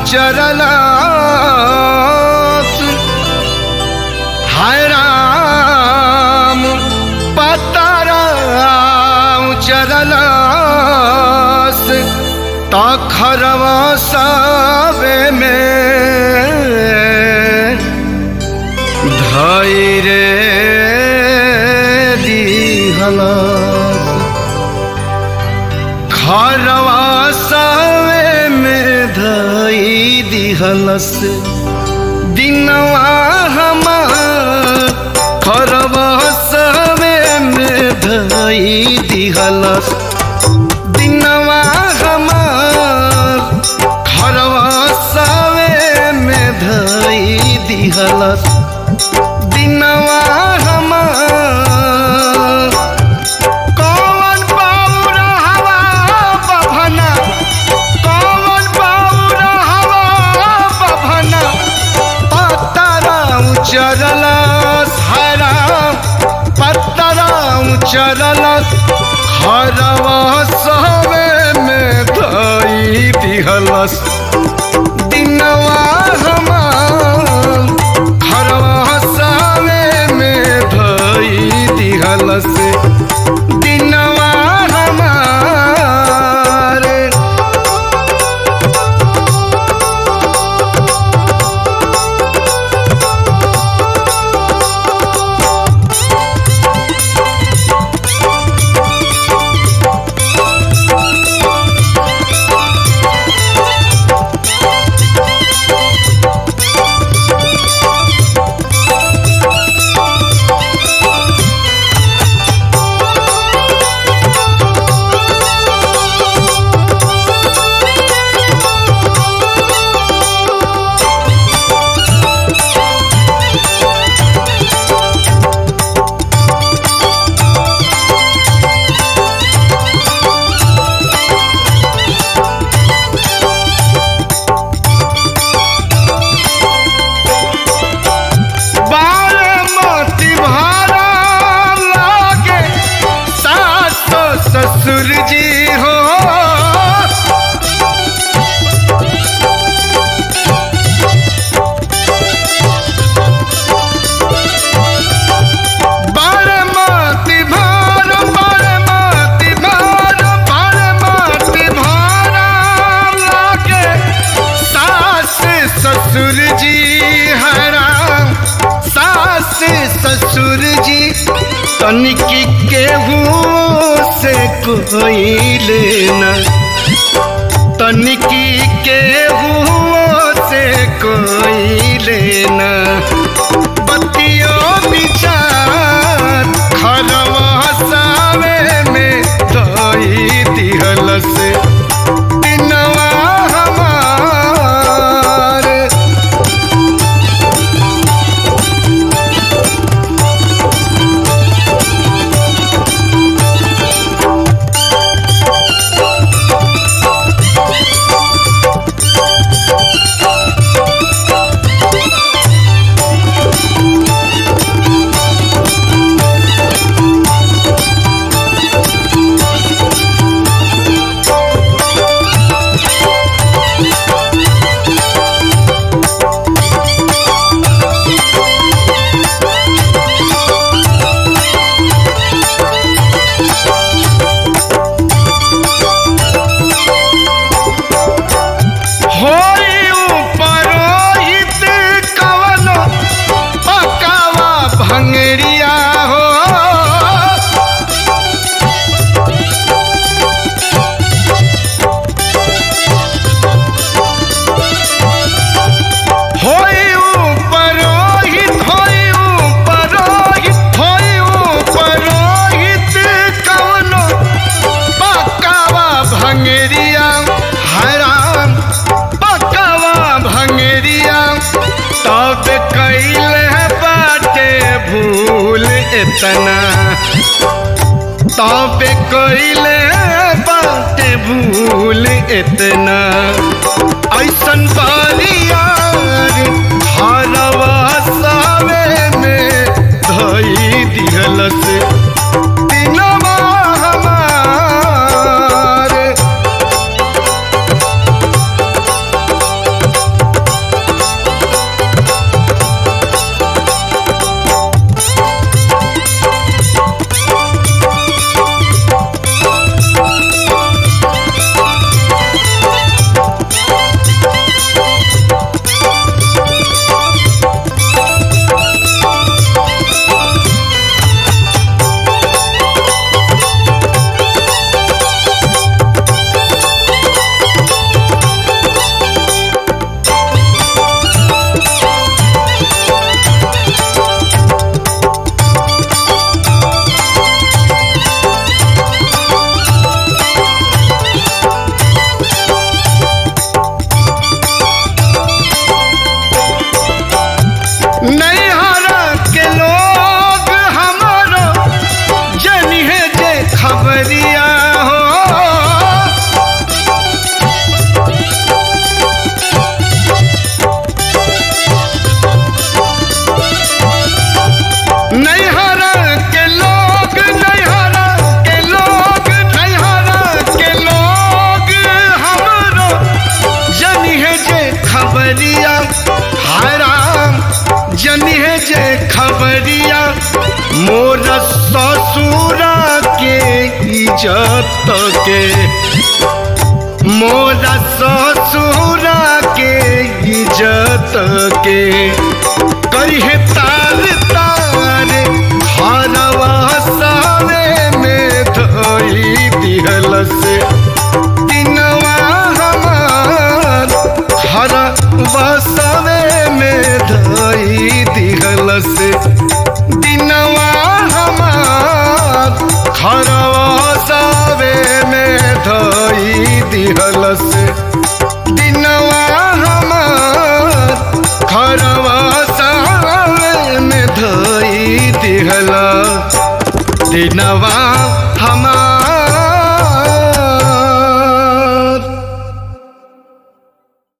उचरलास हाय राम पतारा उचरलास तखरवा सावे में धैरे दिहलास खरवा सावे में धई दिहलस दिनवा हमार खरवा सावे में धई दिहलस दिनवा हमार खरवा सावे में धई दिहलस दिनवा हमार कौन बाबूरा हवा बभना कौन बाबूरा हवा बभना पत्तरा उचरला हरा पत्तरा उचरला हरवा सवे में धई दिहलस दिनवा हमार हरवा सवे में धई दिहलस दिनवा हमार बारामती भारा लागे सास ससुर जी हो बारामती भारा बारामती भारा बारामती भारा लागे सास ससुर जी हरा सास ससुर जी तनिकी केहू से कोई लेना तनिकी केहू से कोई लेना बतियो विचार खरवा सावे में धई दिहलस दिनवा हमार होई उपरोहित कवनो पकावा भंगरिया हो होई उपरोहित होई उपरोहित होई उपरोहित कवनो पकावा भंगरिया हराम पकावा भंगरिया तब कैल बाटे भूल इतना तब कैल बाटे भूल इतना ऐसन बारियार हरवा सावे में धई दिहलस दिनवा हमार नैहरा के लोग हमारो जनिहे जे खबरिया हो नैहरा के लोग नैहरा के लोग नैहरा के लोग हमरो जनिहे जे खबरिया हराम जनिहे जे खबरिया मोर ससुरा के इज्जत के मोर ससुरा के इज्जत के करिहे तार तार हरवा सावे में धोई दिहल से दिनवा हमार हर बसवे में धोई दिहल से दिनवा हमार हर बसवे में धोई दिहल से